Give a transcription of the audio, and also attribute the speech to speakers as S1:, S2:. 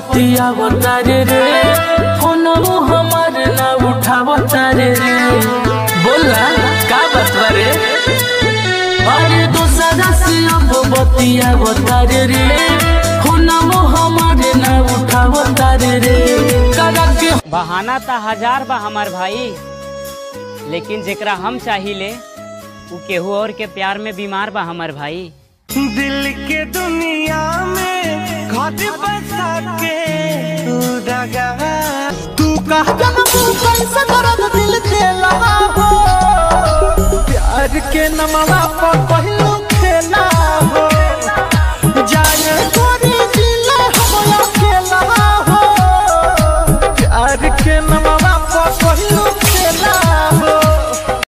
S1: बतियावता रे रे फोनवो हमार ना उठावता रे रे बोला का बतवा रे अरे दोसरा से अब बतियावता रे रे फोनवो हमार ना उठावता रे रे करा के
S2: बहाना त हजार बा हमार भाई लेकिन जेकरा हम चाहिले उ केहू और के प्यार में बीमार बा हमार भाई
S3: दिल के दुनिया में घर बसा के तू दगा
S4: तू कह जनमू कैसे दर्द दिल के लगा हो प्यार के नमवा पर कहलू